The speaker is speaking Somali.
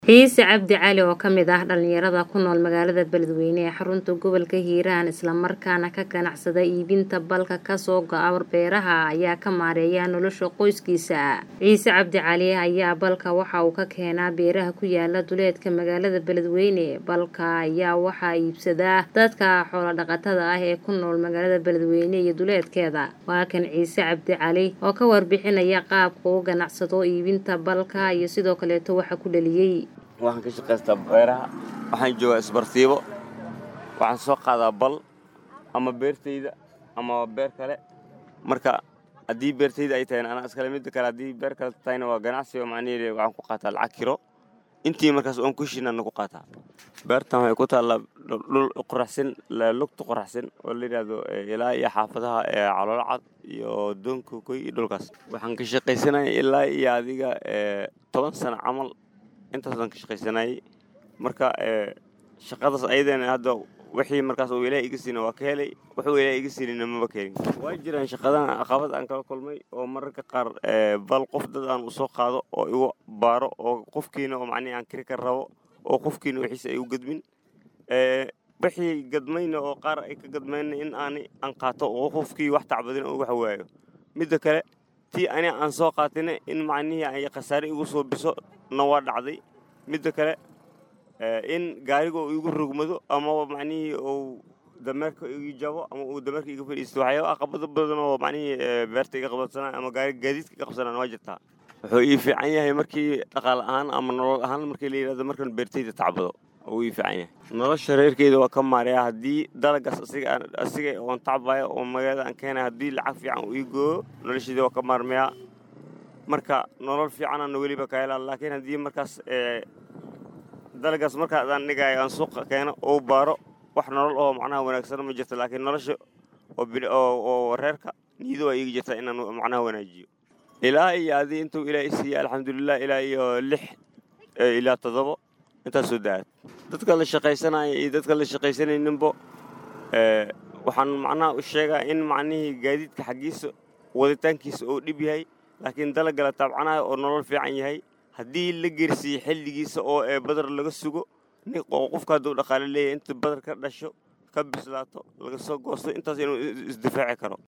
Ciise Cabdi Cali oo ka mid ah dhalinyarada ku nool magaalada Beledweyne ee xarunta gobolka Hiiraan isla markaana ka ganacsada iibinta balka ka soo go'a beeraha ayaa ka maareeya nolosha qoyskiisa. Ciise Cabdi Cali ayaa balka waxa uu ka keenaa beeraha ku yaala duleedka magaalada Beledweyne. Balka ayaa waxaa iibsada dadka xoolo dhaqatada ah ee ku nool magaalada Beledweyne iyo duleedkeeda. Waa kan Ciise Cabdi Cali oo ka warbixinaya qaabka uu u ganacsado iibinta balka iyo sidoo kaleeto waxa ku dhaliyay. waxaan ka shaqaystaa beeraha waxaan joogaa isbartiibo waxaan soo qaadaa bal ama beertayda ama beer kale marka haddii beertayda ay tahayna anaa iskale midda kale haddii beer kale tahayna waa ganacsi oo macnaheedu waxaan ku qaataa lacag kiro intii markaas oon ku shinana ku qaataa beertan waxay ku taallaa dhul qoraxsan lugta qoraxsan oo la yidhaahdo ilaa iyo xaafadaha ee caloolo cad iyo doonka koy iyo dhulkaas waxaan ka shaqaysanaya ilaa iyo adiga toban sano camal intaasaan ka shaqaysanayay marka shaqadaas ayadana hadda wixii markaas uu ilaah iga siina waa ka helay wuxuu ilaah iga siinina maba keenin waa jiraan shaqadan caqabad aan kala kulmay oo mararka qaar bal qof dad aan usoo qaado oo igu baaro oo qofkiina oo macnihi aan kiri ka rabo oo qofkiina wixiisa ay u gadmin wixii gadmayna oo qaar ay ka gadmayna in aani aan qaato oo qofkii wax tacbadin oo wax waayo midda kale tii ani aan soo qaatina in macnihii ay khasaare igu soo biso na waa dhacday midda kale in gaariga uu igu rogmado ama macnihii uu dameerka igu jabo ama uu dameerka iga fadhiisto waxyaaba aqabado badan oo macnihii beerta iga qabadsanaa ama gaadiidka iga qabsanaan waa jirtaa wuxuu ii fiican yahay markii dhaqaale ahaan ama nolol ahaan markii la yidhahdo markan beertayda tacbado uu ii fiican yahay nolosha reerkeyda waa ka maaraya haddii dalagaas asiga asiga oon tacbaya oo magaalada aan keenaya haddii lacag fiican uu ii gooyo nolosheeda waa ka maarmayaa marka nolol fiicanana weliba ka helaa laakiin haddii markaas dalagaas markaa adaan dhigayo aan suuqa keeno oo baaro wax nolol oo macnaha wanaagsan ma jirto laakiin nolosha oo reerka niyada waa iiga jirtaa inaan macnaha wanaajiyo ilaa iyo adii intuu ilaa isiiya alxamdulilah ilaa iyo lix ilaa toddobo intaas soo da-aad dadka la shaqaysanaya iyo dadka la shaqaysanayninbo waxaan macnaha u sheegaa in macnihii gaadiidka xaggiisa waditaankiisa oo dhib yahay laakiin dalagga la taabcanayo oo nolol fiican yahay haddii la gersiiyo xilligiisa oo ee badar laga sugo oo qofka hadduu dhaqaale leeyahay inta badar ka dhasho ka bislaato laga soo goosto intaas inuu isdifaaci karo